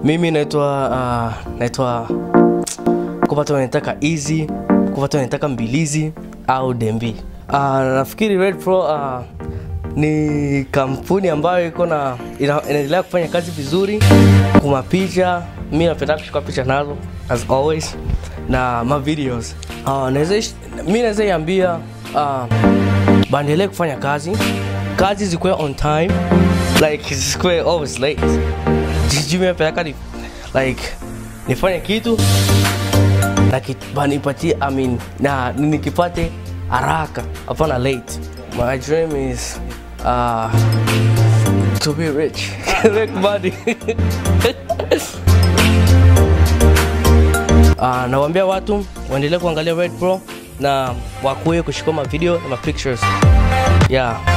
Mimi naitwa uh, naitwa kwa watu wanataka easy, kwa watu wanataka mbilizi au dembi. Uh, nafikiri Red Pro uh, ni kampuni ambayo iko na ina- inaendelea kufanya kazi vizuri kwa mapicha. Mimi napenda kuchukua picha nazo as always na ma videos. Uh, naweza ish- mimi naweza iambia uh, baendelee kufanya kazi, kazi zikuwe on time like zikuwe always late. Jijui mimi napenda ni like nifanye kitu na kit- banipatie I mean, na nikipate haraka hapana late my dream is uh, to be rich make money uh, nawaambia watu waendelee kuangalia Red Pro na wakuwe kuchukua ma video na ma pictures yeah